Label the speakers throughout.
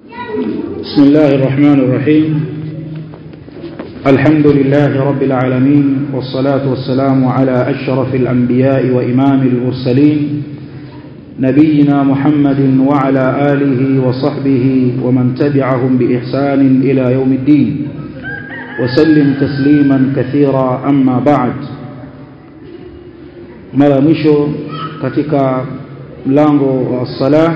Speaker 1: بسم الله الرحمن الرحيم الحمد لله رب العالمين والصلاة والسلام على أشرف الأنبياء وإمام المرسلين نبينا محمد وعلى آله وصحبه ومن تبعهم بإحسان إلى يوم الدين وسلم تسليما كثيرا أما بعد mara mwisho katika mlango wa salah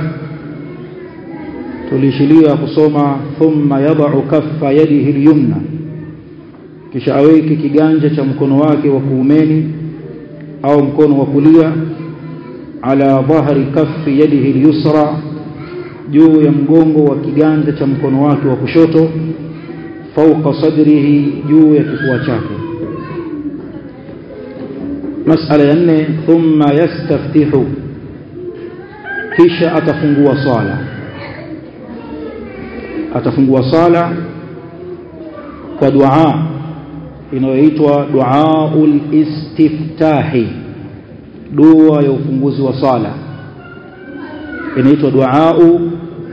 Speaker 1: tulishilia kusoma thumma yadau kaffa yadihi lyumna kisha aweke kiganja cha mkono wake wa kuumeni au mkono wa kulia ala dhahri kaffi yadihi lyusra juu ya mgongo wa kiganja cha mkono wake wa kushoto fauqa sadrihi juu ya kifua chake masala ya nne thumma yastaftihu kisha atafungua swala atafungua swala kwa dua inayoitwa duaul istiftahi dua ya ufunguzi wa swala inaitwa duau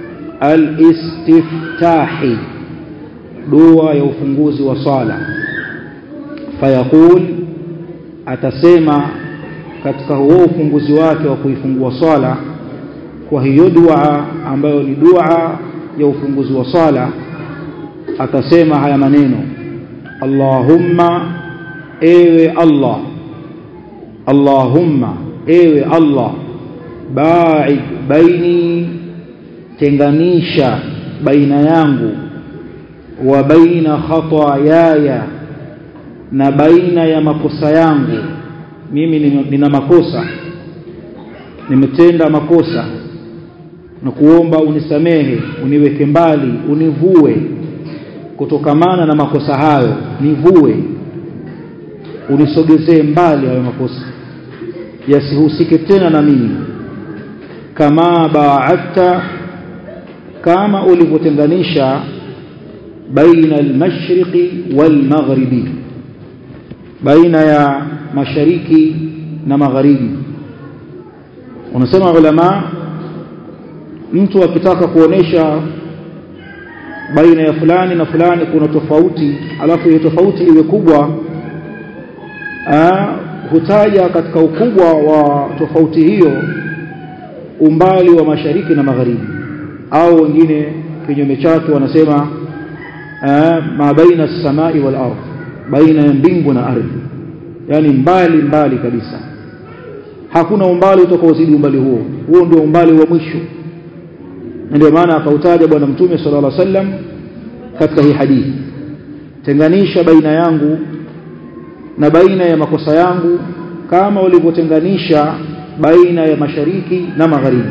Speaker 1: al-istiftahi dua ya ufunguzi wa swala fayaqul atasema katika huo ufunguzi wake wa kuifungua swala kwa hiyo dua ambayo ni dua ya ufunguzi wa swala atasema haya maneno Allahumma ewe Allah Allahumma ewe Allah ba'id baini tenganisha baina yangu wa baina khataayaya na baina ya makosa yangu mimi nina makosa nimetenda makosa na kuomba unisamehe uniweke mbali univue kutokamana na makosa hayo nivue unisogezee mbali hayo makosa yasihusike tena na mimi kama ba'atta kama ulivyotenganisha baina al-mashriqi wal-maghribi baina ya mashariki na magharibi unasema ulama mtu akitaka kuonesha baina ya fulani na fulani kuna tofauti alafu hiyo tofauti iwe kubwa aa, hutaja katika ukubwa wa tofauti hiyo umbali wa mashariki na magharibi au wengine kinyume chake wanasema ma baina as-samai wal ardh baina ya mbingu na ardhi yani mbali mbali kabisa hakuna umbali utakaozidi umbali huo huo ndio umbali wa mwisho ndio maana akautaja bwana mtume sallallahu alaihi wasallam katika hii hadithi tenganisha baina yangu na baina ya makosa yangu kama ulivyotenganisha baina ya mashariki na magharibi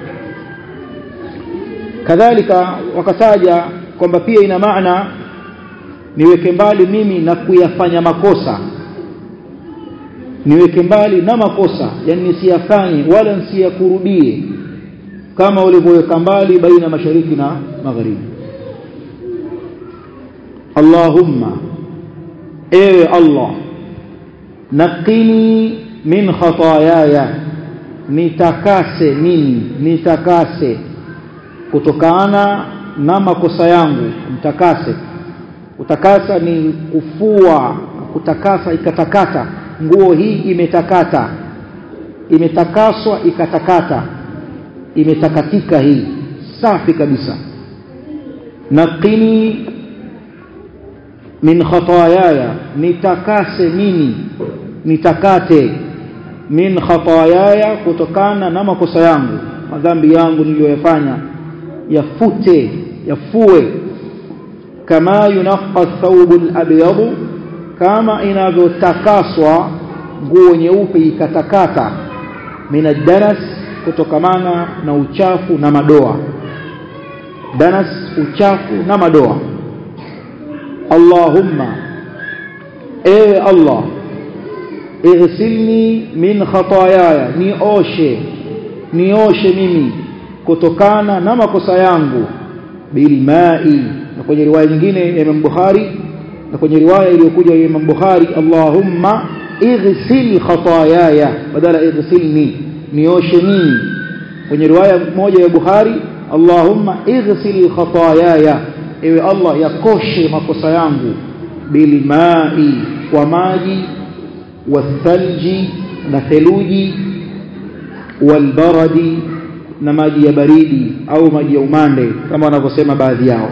Speaker 1: kadhalika wakataja kwamba pia ina maana niweke mbali mimi na kuyafanya makosa niweke mbali na makosa yani nisiyafanye wala nisiyakurudie kama ulivyoweka mbali baina mashariki na magharibi Allahumma ewe Allah naqini min khataayaya nitakase mimi nitakase kutokana na makosa yangu mtakase kutakasa ni kufua kutakasa ikatakata nguo hii imetakata imetakaswa ikatakata imetakatika hii safi kabisa naqini min khataayaya nitakase mimi nitakate min khataayaya kutokana na makosa yangu madhambi yangu niliyoyafanya yafute yafue kama yunaqqa thawbul abyad kama inavyotakaswa nguo nyeupe ikatakata min danas kutokamana na uchafu na madoa danas uchafu na madoa Allahumma ewe Allah ighsilni min khataayaya nioshe nioshe mimi kutokana na makosa yangu bilmai na kwenye riwaya nyingine ya Imam Bukhari na kwenye riwaya iliyokuja ya Imam Bukhari Allahumma ighsil khataayaya badala ighsilni nioshe mimi kwenye riwaya moja ya Bukhari Allahumma ighsil khataayaya ewe Allah yakoshe makosa yangu bilmai kwa maji wathalji na theluji walbaradi na maji ya baridi au maji ya umande kama wanavyosema baadhi yao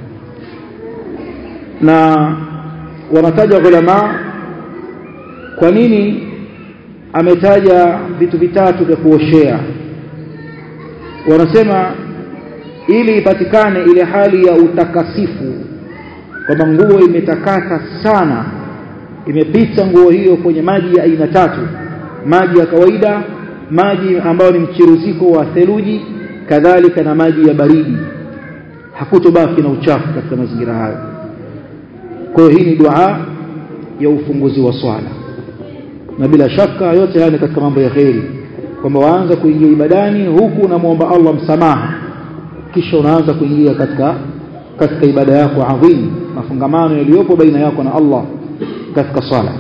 Speaker 1: na wanataja ulama kwa nini ametaja vitu vitatu vya kuoshea wanasema ili ipatikane ile hali ya utakasifu kwamba nguo imetakasa sana imepita nguo hiyo kwenye maji ya aina tatu maji ya kawaida maji ambayo ni mchiruziko wa theluji kadhalika na maji ya baridi hakutobaki na uchafu katika mazingira hayo kwa hiyo hii ni dua ya ufunguzi wa swala na bila shaka yote haya ni katika mambo ya kheri kwamba waanza kuingia ibadani huku unamwomba Allah msamaha kisha unaanza kuingia katika katika ibada yako adhim mafungamano yaliyopo baina yako na Allah katika swala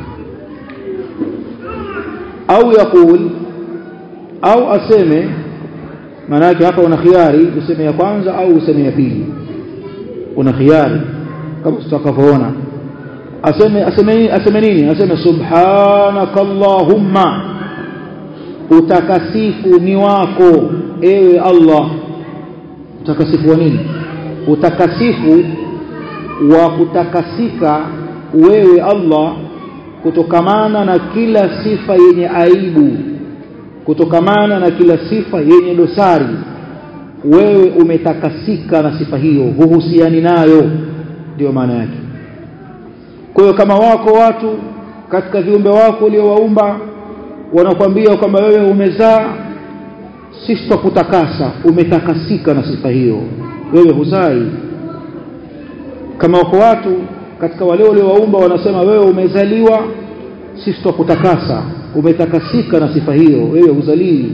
Speaker 1: au yakul au aseme maana yake hapa una khiari useme ya kwanza au useme ya pili una khiari kama tutakavyoona aseme aseme aseme nini aseme subhanakallahumma utakasifu ni wako ewe Allah utakasifu wa nini utakasifu wa kutakasika wewe Allah kutokamana na kila sifa yenye aibu kutokamana na kila sifa yenye dosari wewe umetakasika na sifa hiyo huhusiani nayo ndio maana yake kwa hiyo kama wako watu katika viumbe wako uliowaumba wanakwambia kwamba wewe umezaa sisi tutakutakasa umetakasika na sifa hiyo wewe huzai kama wako watu katika wale waliowaumba wanasema wewe umezaliwa sisi tutakutakasa umetakasika na sifa hiyo wewe huzalii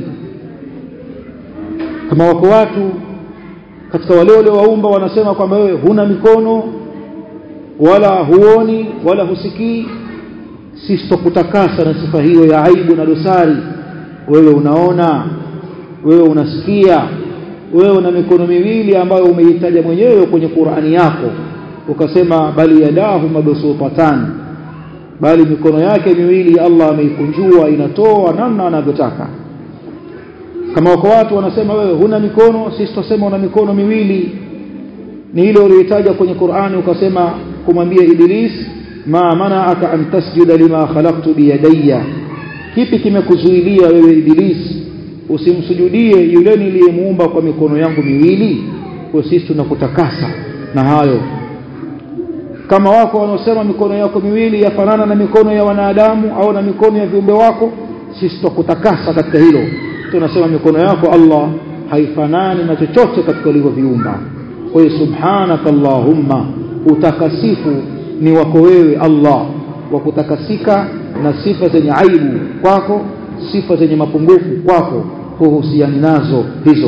Speaker 1: kama wako watu katika wale waliowaumba wanasema kwamba wewe huna mikono wala huoni wala husikii sisi tutakutakasa na sifa hiyo ya aibu na dosari wewe unaona wewe unasikia wewe una mikono miwili ambayo umeitaja mwenyewe kwenye Qur'ani yako ukasema bali yadahu mabsutatan bali mikono yake miwili Allah ameikunjua inatoa namna anavyotaka kama wako watu wanasema wewe huna mikono sisi tutasema una mikono miwili ni ile uliyotaja kwenye Qur'ani ukasema kumwambia Iblis ma mana'aka an tasjuda lima khalaqtu biyadayya kipi kimekuzuilia wewe Iblis usimsujudie yule niliyemuumba kwa mikono yangu miwili kwa sisi tunakutakasa na hayo kama wako wanaosema mikono yako miwili yafanana na mikono ya wanadamu au na mikono ya viumbe wako sisi tutakutakasa katika hilo tunasema mikono yako Allah haifanani na chochote katika ulivyoviumba kwa hiyo subhanaka allahumma utakasifu ni wako wewe Allah wa kutakasika na sifa zenye aibu kwako sifa zenye mapungufu kwako huhusiani nazo hizo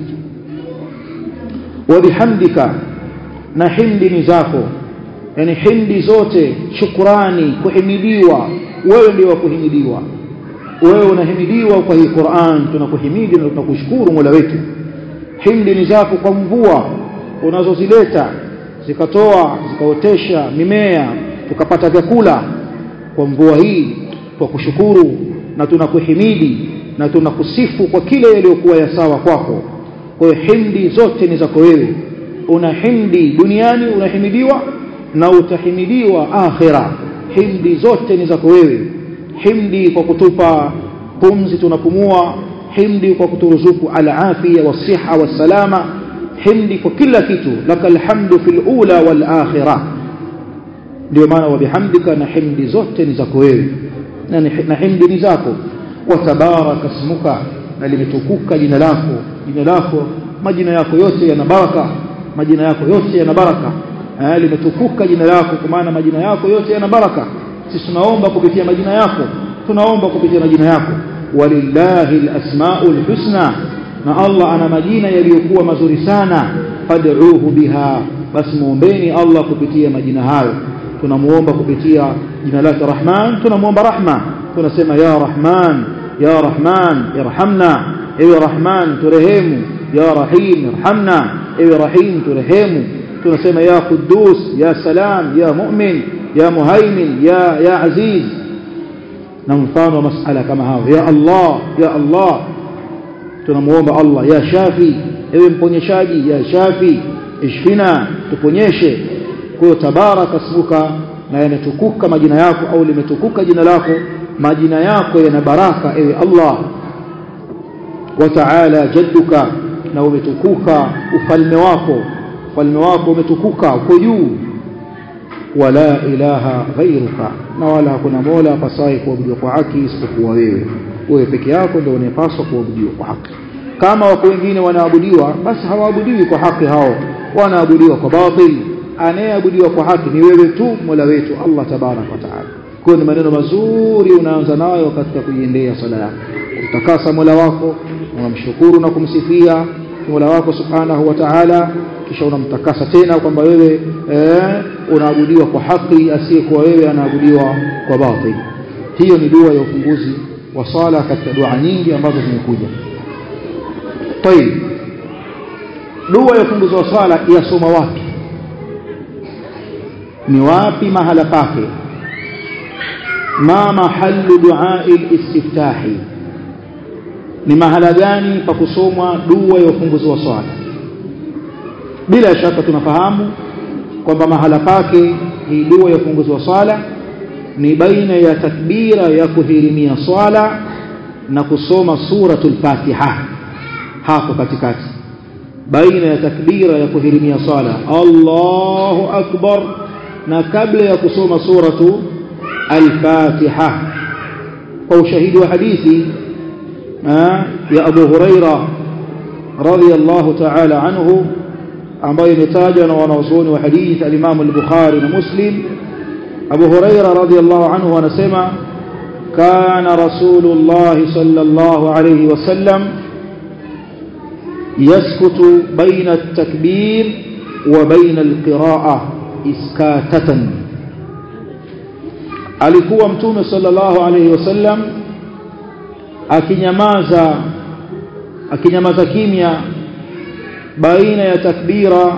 Speaker 1: wa bihamdika na himdi ni zako yani hindi zote shukrani kuhimidiwa wewe ndio wa kuhimidiwa wewe unahimidiwa kwa hii Qur'an tunakuhimidi na tunakushukuru Mola wetu hindi ni zako kwa mvua unazozileta zikatoa zikaotesha mimea tukapata vyakula kwa mvua hii kwa kushukuru na tunakuhimidi na tunakusifu kwa kile yaliyokuwa ya sawa kwako kwa hiyo hindi zote ni zako wewe una hindi duniani unahimidiwa na utahimidiwa akhira himdi zote ni zako wewe himdi kwa kutupa pumzi tunapumua himdi kwa kuturuzuku al-afia was-siha was-salama himdi kwa kila kitu lakal hamdu fil ula wal akhirah ndio maana wa bihamdika na himdi zote ni zako wewe na himdi ni zako wa tabaraka ismuka na limetukuka jina lako jina lako majina yako yote yana baraka majina yako yote yana baraka limetukuka jina lako kwa maana majina yako yote yana baraka sisi tunaomba kupitia majina yako tunaomba kupitia majina yako walillahi alasmaul husna na Allah ana majina yaliyokuwa mazuri sana fad'uuhu biha basi muombeni Allah kupitia majina hayo tunamuomba kupitia jina lake Rahman tunamuomba rahma tunasema ya Rahman ya Rahman irhamna ewe Rahman turehemu ya rahim irhamna ewe rahim turehemu tunasema ya quddus ya salam ya mu'min ya muhaimin ya ya aziz na mfano wa masala kama hao ya Allah ya Allah tunamuomba Allah ya shafi ewe mponyeshaji ya shafi ishfina tuponyeshe kwa hiyo tabaraka smuka na yanatukuka majina yako au limetukuka jina lako majina yako yana baraka ewe Allah wa ta'ala jadduka na umetukuka ufalme wako ufalme wako umetukuka uko juu wala ilaha ghairuka na wala hakuna mola pasai kuabudiwa kwa haki isipokuwa wewe wewe peke yako ndio unayepaswa kuabudiwa kwa haki kama wako wengine wanaabudiwa basi hawaabudiwi kwa haki hao wanaabudiwa kwa batil anayeabudiwa kwa haki ni wewe tu mola wetu Allah tabarak wa taala kwa ni maneno mazuri unaanza nayo katika kuiendea sala yako utakasa mola wako unamshukuru na kumsifia mola wako subhanahu wa ta'ala kisha unamtakasa tena kwamba wewe eh, unaabudiwa kwa haki asiyekuwa wewe anaabudiwa kwa batil hiyo ni dua ya ufunguzi wa sala katika dua nyingi ambazo zimekuja طيب dua ya ufunguzi wa sala yasoma wapi ni wapi mahala pake ma mahallu du'a al-istiftahi ni mahala gani pa kusomwa dua ya ufunguzi wa swala bila shaka tunafahamu kwamba mahala pake hii dua ya ufunguzi wa swala ni baina ya takbira ya kuhirimia swala na kusoma suratul fatiha hapo katikati baina ya takbira ya kuhirimia swala Allahu akbar na kabla ya kusoma suratu al-fatiha kwa ushahidi wa hadithi ya Abu Huraira radhiyallahu ta'ala anhu ambayo imetajwa na wanazuoni wa hadithi al-Imam al-Bukhari na Muslim Abu Huraira radhiyallahu anhu anasema kana Rasulullah sallallahu alayhi wasallam يسكت بين التكبير وبين القراءة إسكاتة alikuwa mtume sallallahu alayhi wasallam akinyamaza akinyamaza kimya baina ya takbira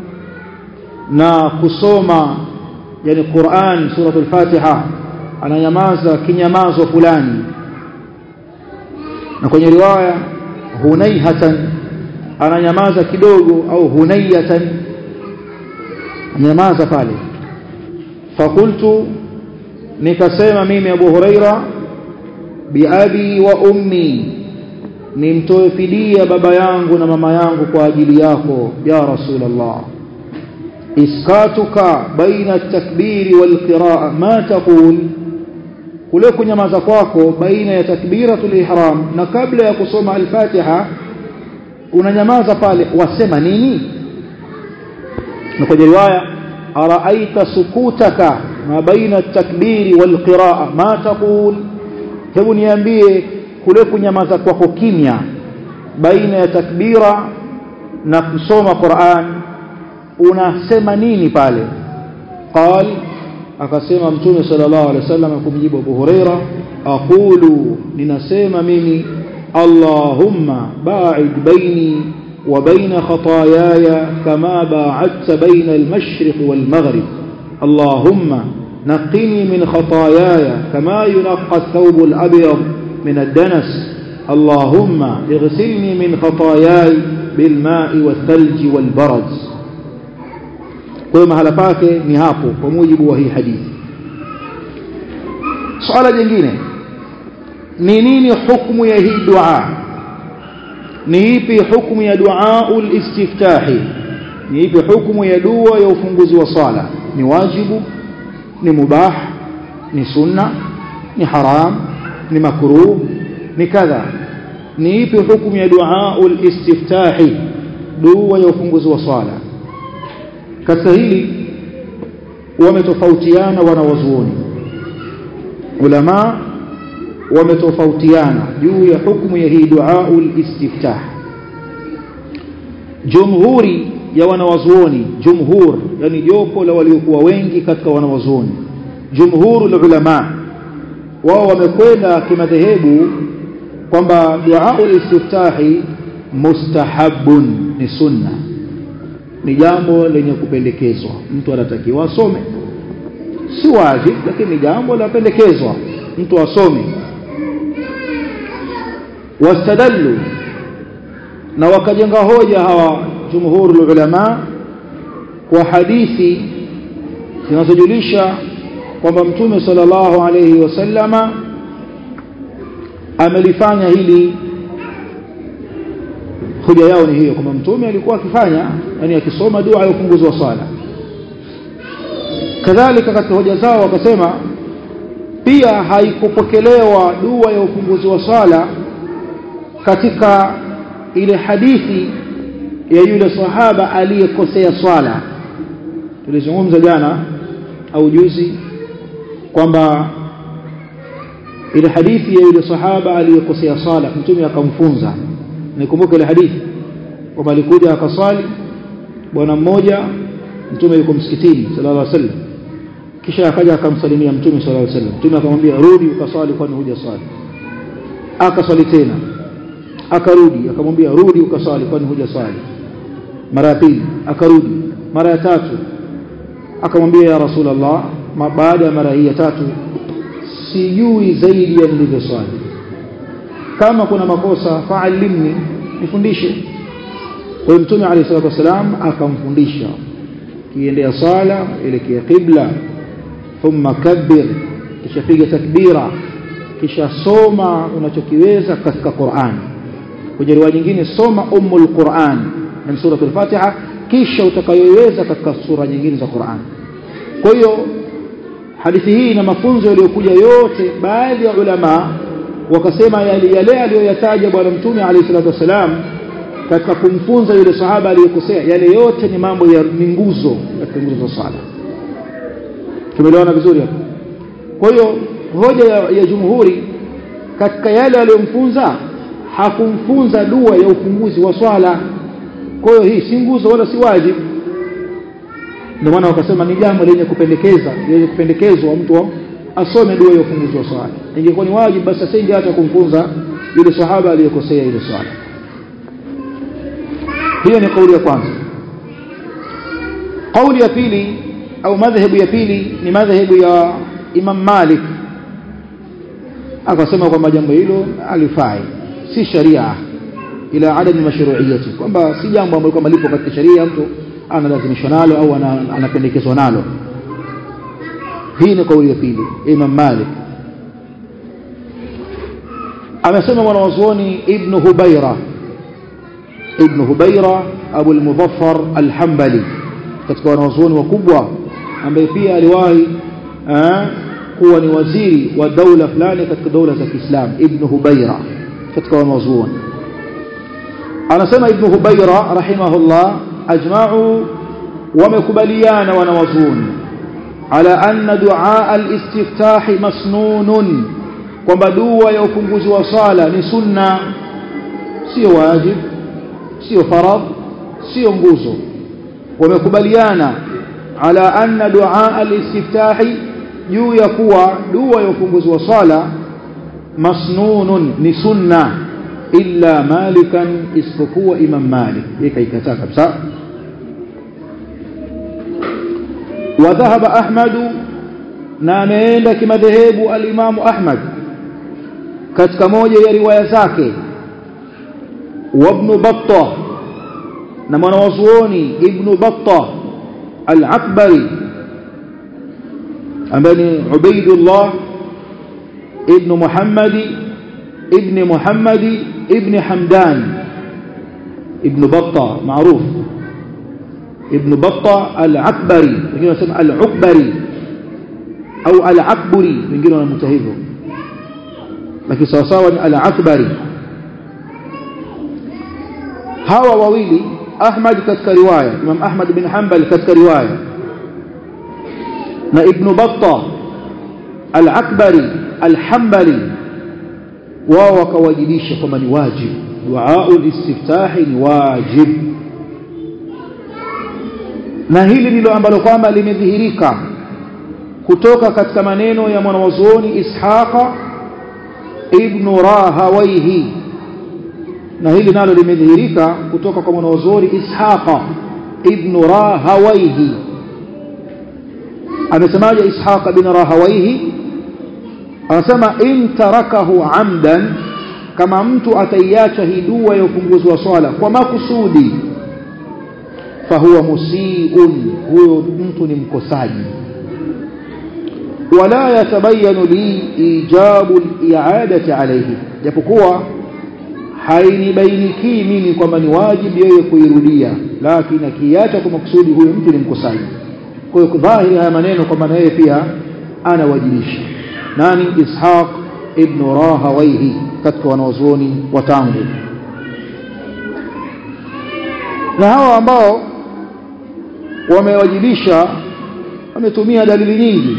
Speaker 1: na kusoma yani Qur'an suratul Fatiha ananyamaza kinyamazo fulani na kwenye riwaya hunaihatan ananyamaza kidogo au hunayatan anyamaza pale fakultu nikasema mimi Abu Huraira biabi wa ummi nimtoe fidia baba yangu na mama yangu kwa ajili yako ya rasulullah iskatuka baina at-takbiri wal qiraa ma taqul kule kunyamaza kwako baina ya takbiratul ihram na kabla ya kusoma al-fatiha unanyamaza pale wasema nini na kwenye riwaya araaita sukutaka ma baina at-takbiri wal qiraa ma taqul hebu niambie kule kunyamaza kwako kimya baina ya takbira na kusoma Qur'an unasema nini pale qal akasema mtume sallallahu alaihi wasallam kumjibu Abu Huraira aqulu ninasema mimi اللهم باعد بيني وبين خطاياي كما باعدت بين المشرق والمغرب اللهم نقني من خطاياي كما ينقى الثوب الأبيض من الدنس اللهم اغسلني من خطاياي بالماء والثلج والبرد كما هلفاك نهاpo kwa mujibu wa hii hadithi swala jingine ni nini hukumu ya hii dua ni ipi hukumu ya dua ul-istiftahi ni ipi hukumu ya dua ya ufunguzi wa sala ni wajibu ni mubah ni sunna ni haram ni makruh ni kadha ni ipi hukumu ya dua ul-istiftahi dua ya ufunguzi wa sala katika hili wametofautiana wanawazuoni ulama wametofautiana juu ya hukumu ya hii duaul istiftah jumhuri ya wanawazuoni jumhur yani jopo la waliokuwa wengi katika wanawazuoni jumhurul ulama wao wamekwenda kimadhehebu kwamba duaul istiftahi mustahabun ni sunna ni jambo lenye kupendekezwa mtu anatakiwa asome si wajib lakini ni jambo lapendekezwa mtu asome wastadallu na wakajenga hoja hawa jumhurul ulama kwa hadithi zinazojulisha kwamba mtume sallallahu alayhi wasallama amelifanya hili hoja yao ni hiyo kwamba mtume alikuwa akifanya yani akisoma dua ya ufunguzi wa swala kadhalika katika hoja zao wakasema pia haikupokelewa dua ya ufunguzi wa swala katika ile hadithi ya yule sahaba aliyekosea swala tulizungumza jana au juzi kwamba ile hadithi ya yule sahaba aliyekosea swala mtume akamfunza nikumbuke ile hadithi kwamba alikuja akaswali bwana mmoja mtume yuko msikitini sallallahu alaihi wasallam kisha akaja akamsalimia mtume sallallahu alaihi wasallam mtume akamwambia rudi ukaswali kwani huja swali akaswali tena akarudi akamwambia rudi ukaswali kwani huja swali mara ya pili akarudi mara ya tatu akamwambia ya rasulullah baada ya mara hii ya tatu sijui zaidi ya nilivyoswali kama kuna makosa faalimni nifundishe kwa hiyo mtume alayhi salatu wasalam akamfundisha kiendea sala elekea qibla thumma kabbir kisha piga takbira kisha soma unachokiweza katika Qur'an kwenye riwaya nyingine soma ummul Qur'an min suratul Fatiha kisha utakayoiweza katika sura nyingine za Qur'an kwa hiyo hadithi hii ina mafunzo yaliyokuja yote baadhi ya ulama wakasema yale yale aliyoyataja bwana mtume alayhi salatu wasalam katika kumfunza yule sahaba aliyekosea yale yote ni mambo ya ni nguzo katika nguzo za swala tumeelewana vizuri hapo kwa hiyo hoja ya, ya jumhuri katika yale aliyomfunza hakumfunza dua ya ufunguzi wa swala kwa hiyo hii si nguzo wala si wajibu ndio maana wakasema ni jambo lenye kupendekeza lenye kupendekezwa mtu asome dua ya ufunguzi wa swala ingekuwa ni wajibu basi asinge hata kumfunza yule sahaba aliyekosea ile swala hiyo ni kauli ya kwanza kauli ya pili au madhehebu ya pili ni madhehebu ya Imam Malik akasema kwamba jambo hilo alifai si sharia ila adami mashru'iyyati kwamba si jambo ambalo kwamba lipo katika sharia mtu analazimishwa nalo au anapendekezwa nalo hii ni kauli ya pili Imam Malik amesema mwanazuoni Ibn Hubaira Ibn Hubaira Abu al-Muzaffar al-Hanbali katika wanazuoni wakubwa ambaye pia aliwahi kuwa ni waziri wa daula fulani katika daula za Kiislamu Ibn Hubaira katika wanazuoni anasema Ibn Hubaira rahimahullah ajma'u wamekubaliana wanawazuoni ala anna du'a al-istiftah masnunun kwamba dua ya ufunguzi wa sala ni sunna sio wajib sio farad sio nguzo wamekubaliana ala anna du'a al-istiftah juu ya kuwa dua ya ufunguzi wa sala masnunun ni sunna illa malikan isipokuwa imam malik yeye ikataa kabisa وذهب أحمد na ameenda kimadhehebu al-Imam Ahmad katika moja ya riwaya zake wa Ibn Battah na mwanawazuoni Ibn Battah al-Akbari ambaye ni Ubaidullah ibn Muhammad ibn Muhammad ibn Hamdan ibn Battah maarufu ابن بطة العكبري wengine wanasema al-Ukbari au al-Akburi wengine wanamuita hivyo lakini sawa sawa ni al-Akbari hawa wawili Ahmad katika riwaya Imam Ahmad bin Hanbal katika riwaya na Ibn Battah al-Akbari al-Hanbali wao wakawajibisha kwamba ni wajib dua al-istiftahi ni wajib na hili ndilo ambalo kwamba limedhihirika kutoka katika maneno ya mwanawazuoni Ishaqa ibn Rahawayhi na hili nalo limedhihirika kutoka kwa mwanazuoni Ishaqa ibn Rahawayhi amesemaje Ishaqa ibn Rahawayhi anasema in tarakahu amdan kama mtu ataiacha hii dua ya upunguzi wa swala kwa makusudi fahuwa musiun huyo mtu ni mkosaji wala yatabayanu li ijabu al-i'adati alayhi japokuwa hainibainikii mimi kwamba ni wajibu yeye kuirudia lakini akiacha kwa makusudi huyo mtu ni mkosaji kwa hiyo dhahiri haya maneno kwamba na yeye pia anawajibisha nani ishaq ibn rahawaihi katika wanaozuoni wa tangu na hawa ambao wamewajibisha wametumia dalili nyingi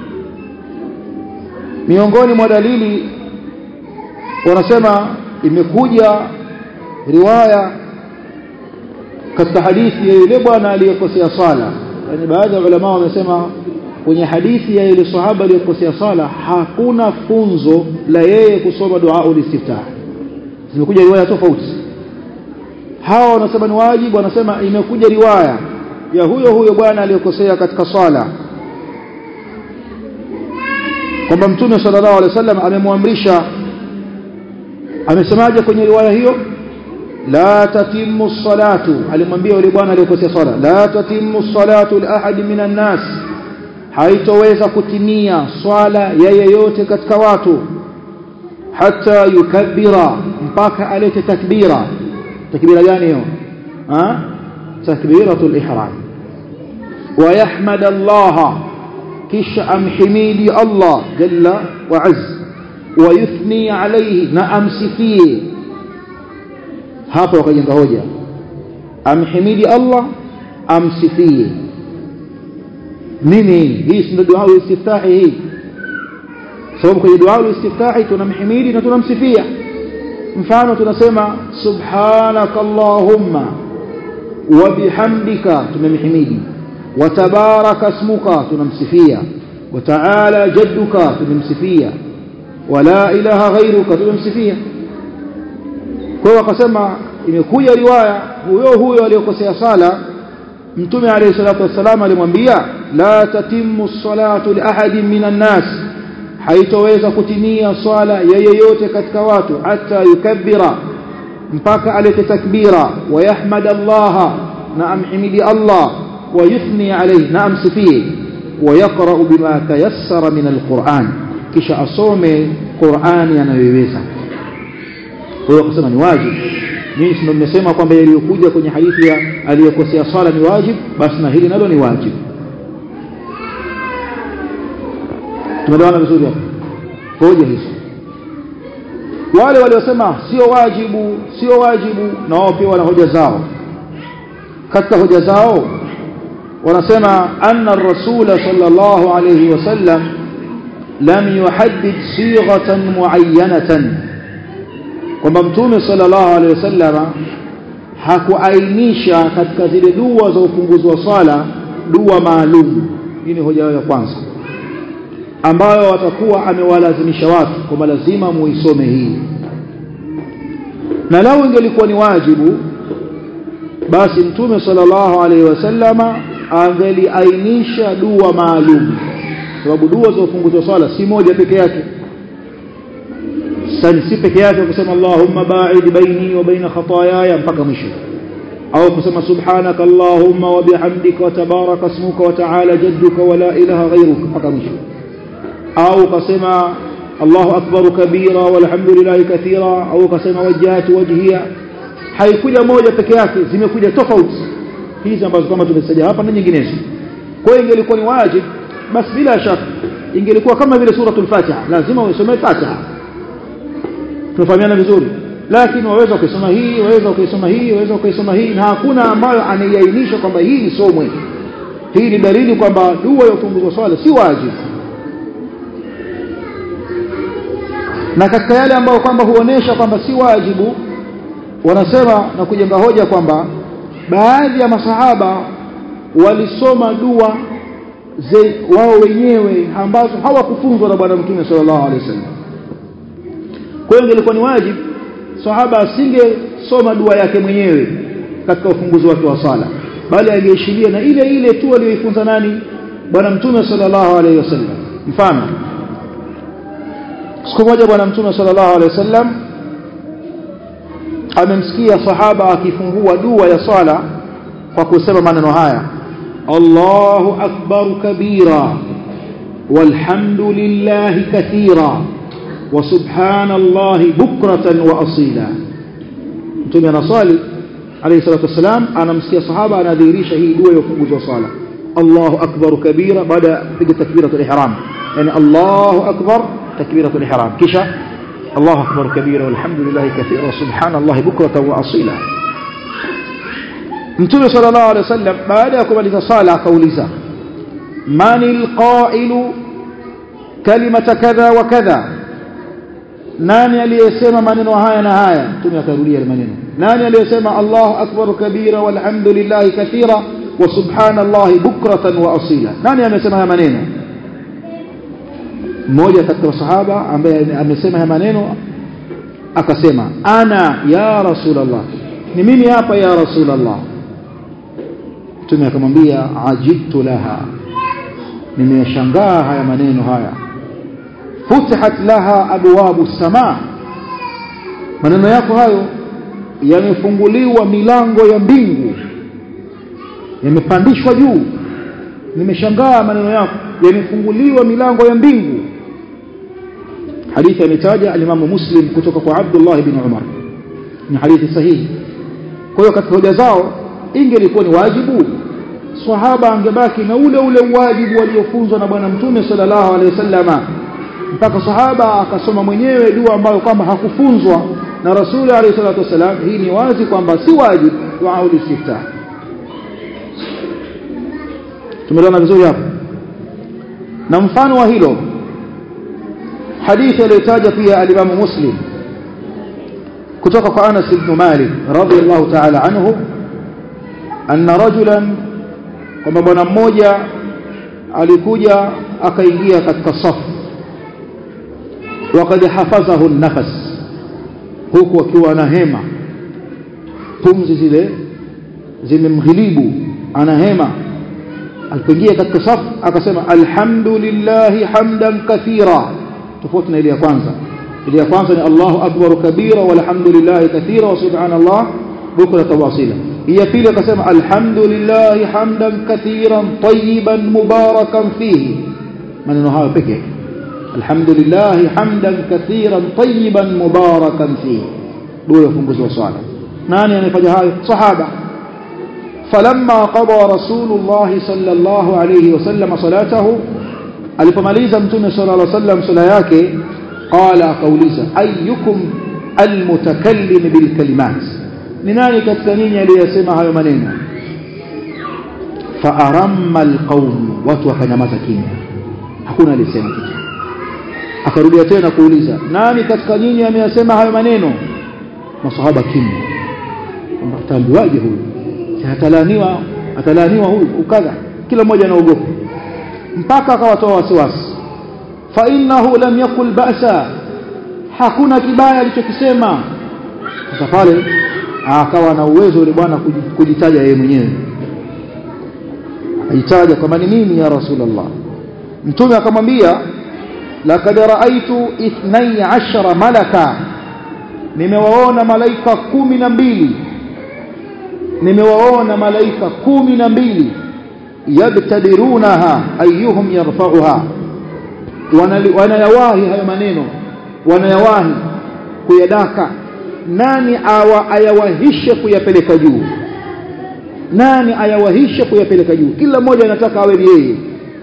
Speaker 1: miongoni mwa dalili wanasema imekuja riwaya katika hadithi ya yule bwana aliyekosea sala yani baadhi ya ulama wamesema kwenye hadithi ya yule sahaba aliyekosea sala hakuna funzo la yeye kusoma dua ulistiftah zimekuja riwaya tofauti hawa wanasema ni wajibu wanasema imekuja riwaya ya huyo huyo bwana aliyekosea katika sala kwamba mtume sallallahu alaihi wasallam amemwamrisha amesemaje kwenye riwaya hiyo la tatimmu salatu alimwambia yule bwana aliyekosea sala la tatimmu salatu li ahad minan nas haitoweza kutimia swala ya yeyote katika watu hata yukabbira mpaka alete takbira takbira gani hiyo ha takbiratul ihram wa yahmad Allah kisha amhimidi Allah jalla wa azza wa yuthni alayhi na amsifie hapo wakajenga hoja amhimidi Allah amsifie nini hii si ndio dua istiftahi hii sababu kwenye dua istiftahi tunamhimidi na tunamsifia mfano tunasema subhanakallahumma wa bihamdika tumemhimidi wa tabaraka ismuka tunamsifia wa ta'ala jadduka tumemsifia wa la ilaha ghairuka tumemsifia kwa hiyo akasema imekuja riwaya huyo huyo aliyokosea sala mtume alayhi salatu wassalam alimwambia la tatimmu salatu li ahadin minan nas haitoweza kutimia swala ya yeyote katika watu hata yukabbira mpaka alete takbira wa yahmad Allah na amhimidi Allah wa yuthni alayhi na amsifie wa yaqra bima tayassara min alquran kisha asome Qur'ani anayoiweza kwa hiyo kusema ni wajibu mimi ndio nimesema kwamba yaliyokuja kwenye hadithi ya aliyokosea swala ni wajibu basi na hili nalo ni wajibu tumeelewana vizuri hapo hoja hizo wale waliosema sio wajibu sio wajibu na wao pia wana hoja zao katika hoja zao wanasema anna ar-rasul sallallahu alayhi wasallam lam yuhaddid sighatan muayyanatan kwamba mtume sallallahu alayhi wasallam hakuainisha katika zile dua za upunguzi wa swala dua maalum hii ni hoja ya kwanza ambayo watakuwa amewalazimisha watu kwamba lazima muisome hii na lau ingelikuwa ni wajibu basi mtume sallallahu alaihi wasallama angeliainisha dua maalum sababu dua za ufunguzi wa swala si moja peke yake si peke yake kusema Allahumma ba'id baini wa baina khataayaya mpaka mwisho au kusema subhanaka Allahumma wa bihamdika wa tabaraka ismuka wa ta'ala jadduka wa la ilaha ghayruka mpaka mwisho au kasema Allahu akbar kabira walhamdulillahi kathira au kasema wajhatu wajhiya haikuja moja peke yake zimekuja tofauti hizi ambazo kama tumesajia hapa na nyinginezo kwa hiyo ingelikuwa ni wajib basi bila shaka ingelikuwa kama vile suratul fatiha lazima usome fatiha tunafahamiana vizuri lakini waweza ukisoma hii waweza ukisoma hii waweza ukisoma hii na hakuna ambayo anaiainisha kwamba hii isomwe hii ni dalili kwamba dua ya ufunguzi wa swala si wajibu na katika yale ambayo kwamba huonesha kwamba si wajibu wanasema na kujenga hoja kwamba baadhi ya masahaba walisoma dua ze wao wenyewe ambazo hawakufunzwa na bwana mtume sallallahu alaihi wasallam kwa hiyo ilikuwa ni wajibu sahaba asinge soma dua yake mwenyewe katika ufunguzi wake wa sala bali aliishiria na ile ile tu aliyoifunza nani bwana mtume sallallahu alaihi wasallam mfano siku moja bwana mtume sallallahu alaihi wasallam amemsikia sahaba akifungua dua ya swala kwa kusema maneno haya Allahu akbar kabira walhamdulillahi kathira wa subhanallahi bukratan wa asila mtume anaswali alayhi salatu wasalam anamsikia sahaba anadhihirisha hii dua ya ufunguzi wa swala Allahu akbar kabira baada ya kupiga takbiratul ihram yani Allahu akbar takbiratul ihram kisha الله أكبر كبيرا والحمد لله كثيرا وسبحان الله بكرة وأصيلا متوم صلى الله عليه وسلم بعد أكمل صالة قوليزا من القائل كلمة كذا وكذا nani aliyesema maneno haya na haya mtume akarudia maneno nani aliyesema Allahu akbar kabira walhamdulillahi kathira wa subhanallahi bukratan wa asila nani amesema haya maneno mmoja katika masahaba ambaye amesema haya maneno akasema ana ya rasulullah ni mimi hapa ya rasulullah mtume akamwambia ajibtu laha nimeshangaa haya maneno haya futihat laha abwabu samaa maneno yako hayo yamefunguliwa milango ya mbingu yamepandishwa juu nimeshangaa maneno yako yamefunguliwa milango ya mbingu hadithi ametaja alimamu muslim kutoka kwa abdullah bin umar ni hadithi sahihi kwa hiyo katika hoja zao ingelikuwa ni wajibu sahaba angebaki na ule ule wajibu waliofunzwa na bwana mtume sallallahu alaihi wasallama mpaka sahaba akasoma mwenyewe dua ambayo kwamba hakufunzwa na rasuli alayhi salatu wasalam hii ni wazi kwamba si wajibu dua ulistiftah tumeelewana vizuri hapo na mfano wa hilo hadithi aliyotaja pia alimamu muslim kutoka kwa Anas ibn Malik radhiyallahu ta'ala anhu anna rajulan kwamba bwana mmoja alikuja akaingia katika safu وقد حفظه النفس huku akiwa ana hema pumzi zile zimemghilibu ana hema alipoingia katika safu akasema alhamdulillah hamdan kathira tofauti na ile ya kwanza ile ya kwanza ni Allahu akbar kabira walhamdulillah kathira wa subhanallah bukra wasila ya pili akasema alhamdulillah hamdan kathiran tayyiban mubarakan fihi maneno hayo pekee alhamdulillah hamdan kathiran tayyiban mubarakan fihi dua ufunguzi wa swala nani anafanya hayo sahaba فلما قضى رسول الله صلى الله عليه وسلم صلاته alipomaliza mtume صلى الله عليه وسلم sala yake qala akauliza ayyukum almutakallim bilkalimat ni nani katika nyinyi aliyesema hayo maneno faaramma alqawm watu wakanyamaza kimya hakuna aliyesema kitu akarudia tena kuuliza nani katika nyinyi ameyasema hayo maneno masahaba kimya kwamba ataambiwaje huyu atalaniwa atalaniwa huyu ukadha kila mmoja anaogopa mpaka akawatoa wasiwasi fa innahu lam yakul ba'sa hakuna kibaya alichokisema sasa pale akawa na uwezo yule bwana kujitaja yeye mwenyewe ajitaja kama ni mimi ya rasulullah mtume akamwambia laqad ra'aytu 12 malaka nimewaona malaika kumi na mbili nimewaona malaika kumi na mbili yabtadirunaha ayyuhum yarfa'uha wanayawahi hayo maneno wanayawahi kuyadaka nani awa ayawahishe kuyapeleka juu nani ayawahishe kuyapeleka juu kila mmoja anataka awe ni yeye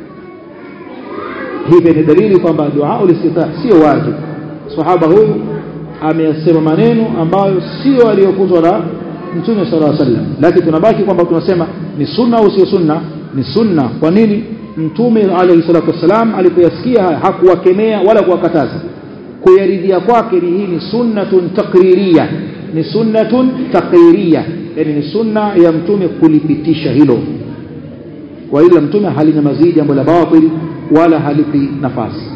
Speaker 1: hii ni dalili kwamba dua ulistita sio wajibu sahaba huyu ameyasema maneno ambayo sio aliyofunzwa na mtume sallallahu alaihi wasallam lakini tunabaki kwamba tunasema ni sunna au sio sunna ni sunna kwa nini mtume alayhi salatu wasallam alipoyasikia haya hakuwakemea wala kuwakataza kuyaridhia kwake ni hii ni sunnatun takririya ni sunnatun takririya yani ni sunna ya mtume kulipitisha hilo kwa ila mtume halinyamazii jambo la batil wala halipi nafasi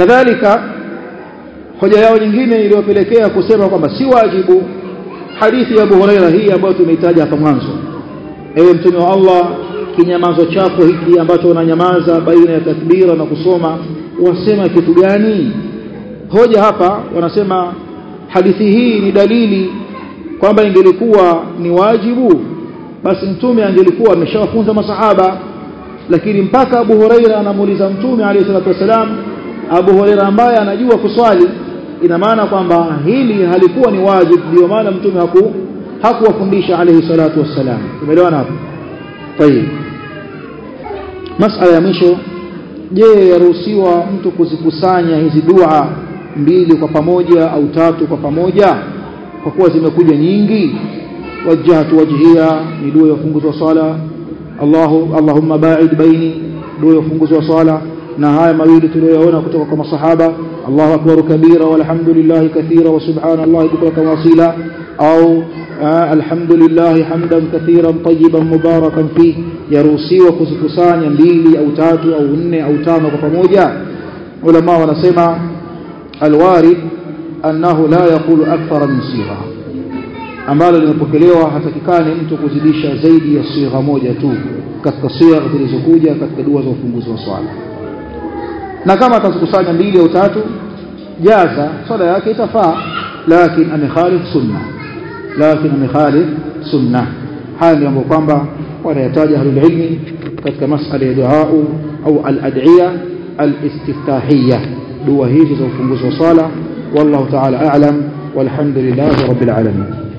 Speaker 1: kadhalika hoja yao nyingine iliyopelekea kusema kwamba si wajibu hadithi ya Abu Huraira hii ambayo tumeitaja hapa mwanzo ewe mtume wa Allah kinyamazo chako hiki ambacho unanyamaza baina ya takbira na kusoma wasema kitu gani hoja hapa wanasema hadithi hii ni dalili kwamba ingelikuwa ni wajibu basi mtume angelikuwa ameshawafunza masahaba lakini mpaka Abu Huraira anamuuliza mtume alayhi salatu wasalam Abu Huraira ambaye anajua kuswali ina maana kwamba hili halikuwa ni wajibu ndio maana mtume haku hakuwafundisha alayhi salatu wassalam umeelewana hapo tayeb masala ya mwisho je yaruhusiwa mtu kuzikusanya hizi dua mbili kwa pamoja au tatu kwa pamoja kwa kuwa zimekuja nyingi wajjahtu wajhiya ni dua ya ufunguzi wa swala Allahu Allahumma ba'id baini dua ya ufunguzi wa swala na haya mawili tuliyoyaona kutoka kwa masahaba Allahu akbar kabira walhamdulillah kathira wa subhanallahi bukratan wasila au alhamdulillah hamdan kathiran tayyiban mubarakan fi yaruhusiwa kuzikusanya mbili au tatu au nne au tano kwa pamoja ulama wanasema alwarid annahu la yaqulu akthara min sigha ambalo limepokelewa hatakikani mtu kuzidisha zaidi ya sigha moja tu katika sigha zilizokuja katika dua za ufunguzi wa swala na kama atazikusanya mbili au tatu jaza swala yake itafaa lakini amekhalif sunna lakini amekhalif sunna haya ndio mambo kwamba wanayataja ahlul ilmi katika masala ya dua au al-ad'iya al-istiftahiyya dua hizi za ufunguzi wa swala wallahu ta'ala a'lam walhamdulillahi rabbil alamin